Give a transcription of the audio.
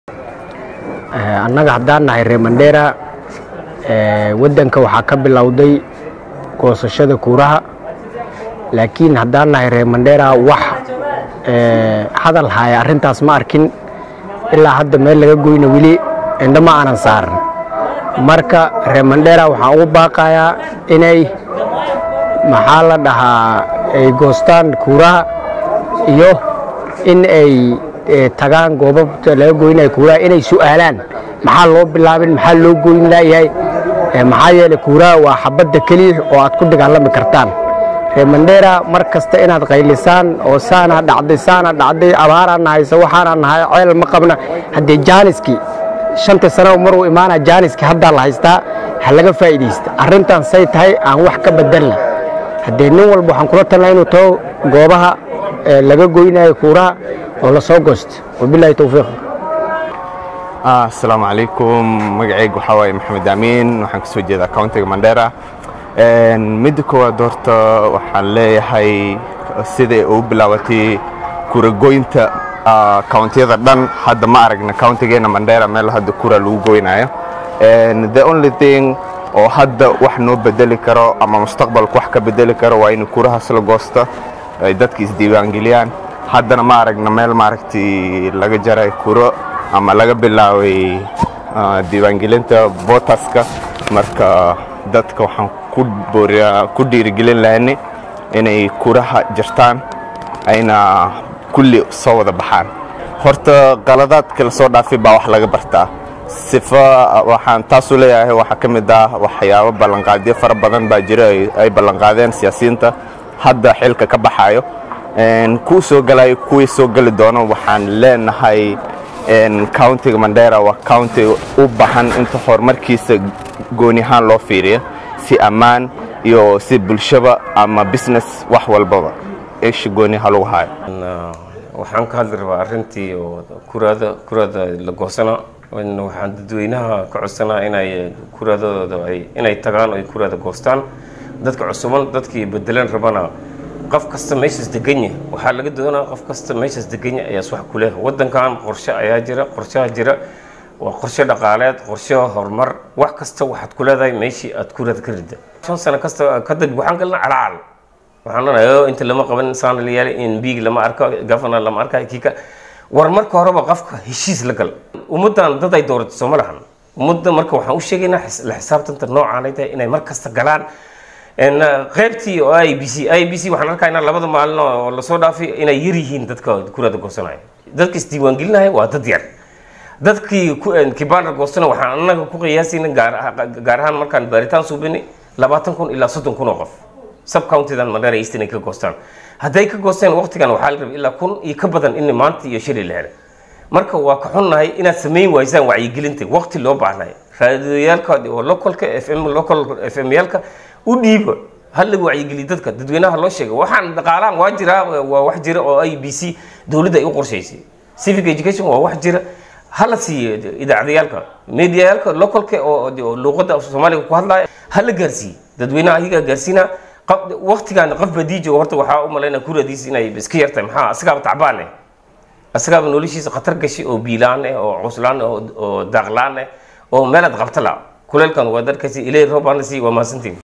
annaga haddaan nahay reer mandheera waddanka waxaa ka bilowday goosashada kuuraha laakiin haddaan nahay reer mandheera wax hadal haya arrintaas ma arkin ilaa hadda meel laga goyna weli indho ma aanan saaran marka reer mandheera waxaan ugu baaqayaa inay maxaa la dhahaa ay goostaan kuuraha iyo in ay tagaan goobabta laga goynaya kuuraha inay su'aalaan maxaa loo bilaabin maxaa loo goyn laayahay maxaa yeelay kuuraha waa xabadda keliya oo aad ku dagaalami kartaan reer mandheera mar kasta inaad qaylisaan oo saana dhacday saana dhacday abaaraan nahaysa waxaanaan nahay ceel ma qabna haddee jaaniskii shanta sanaba maruu imaanaa jaaniskii haddaa la haystaa ha laga faa'iidaysta arrintan say tahay aan wax ka bedelna haddee nin walba waxaan kula talnaa inuu tago goobaha laga goynayo kuuraha oo la soo goosta wabilaahi towfiiq asalaamu calaykum magacayga waxaa waaye maxamed amiin waxaan ka soo jeedaa countiga mandheera midda koowaad horta waxaan leeyahay siday u bilaabatay kuragoynta countiyada dhan hadda ma aragna countigeena mandheera meel hadda kura lagu goynayo the only thing oo hadda wax noo bedeli karo ama mustaqbalka wax ka bedeli karo waa in kurahaas la goosta ay dadka isdiiwaangeliyaan haddana ma aragna meel maaragtay laga jaray kuro ama laga bilaabay diiwaangelinta votaska marka dadka waxaan ku booriyaa ku dhiirigelin lahani inay kuraha jirtaan ayna kulli soo wada baxaan horta qaladaadka la soo dhaafay baa wax laga bartaa sifa waxaan taasuu leeyahay waxaa ka mid ah waxyaabo ballanqaadyo fara badan baa jira ay ballanqaadeen siyaasiyiinta hadda xilka ka baxayo kuu soo galayo kuwii soo geli doono waxaan leenahay countiga mandheera waa county u bahan inta horumarkiisa gooni ahaan loo fiiriyo si ammaan iyo si bulshaba ama business wax walbaba isha gooni ha lagu hayo waxaan ka hadli rabaa arrintii oo kuraada kuraada la goosana waxaan dadweynaha ka codsanaa inay kuraadadooda ay inay tagaan oo ay kuraada goostaan dadka cusuban dadkii bedelan rabana qof kasta meeshaas deganya waxaa laga doonaa qof kasta meeshaas deganya ayaas wax ku leh waddankan qorshe ayaa jira qorshaha jira waa qorshe dhaqaaleed qorshe horumar wax kasta waxaad ku leedahay meeshii aad kuraad ka rida shan sano kasta kadib waxaan galna calacal waxaan leenahay inta lama qaban saan la yaali in biig lama arko governor lama arka kika war marka horeba qofka heshiis la gal ummaddan dad ay doorato sooma lahan ummadda marka waxaan u sheegaynaa la xisaabtanta noocaan ay tahay inay mar kasta galaan qaybtii oo i b c i b c waxaan arkaynaa labada maalin oo lasoo dhaafay inay yar yihiin dadka kuraada goosanaya dadka isdiiwaangelinaya waa dad yar dadkii kibanda goostana waxaan anaga ku qiyaasayna gaar ahaan markaan baaritaan suubinay labaatan kun ilaa soddon kun oo qof subcountidan mandheera east inay ka goostaan hadday ka goosteen waqtigan waxaa la rabay ilaa kun iyo ka badan in maanta iyo shilay la helay marka waa ka xunnahay inaad samayn waysaan wacyigelinta waqti loo baahnay raadiyooyaalka oo localka f m local f m yaalka u dhiiba hala wacyigeliya dadka dadweynaha loo sheega waxaan dhaqaalaan waa jiraa waa wax jira oo i b c dowladda ay u qorshaysay civic education waa wax jira hala siiyo idaacadayaalka mediayaalka localka oo luuqadda soomaaliga ku hadlaya hala gaarsiiye dadweynaha ayagaa gaarsiina waqtigan qof badiijo horta waxaa u malaynaa kuradiis inay iska yartahay maxaa asagaaba tacbaan eh asagaaba noloshiisa khatar gashay oo biilaan eh oo cuslaan eh oo daaqlaan eh oo meelaad qabta la kuleelkan waa darkasi ilay roobaana sii waa mahadsantiin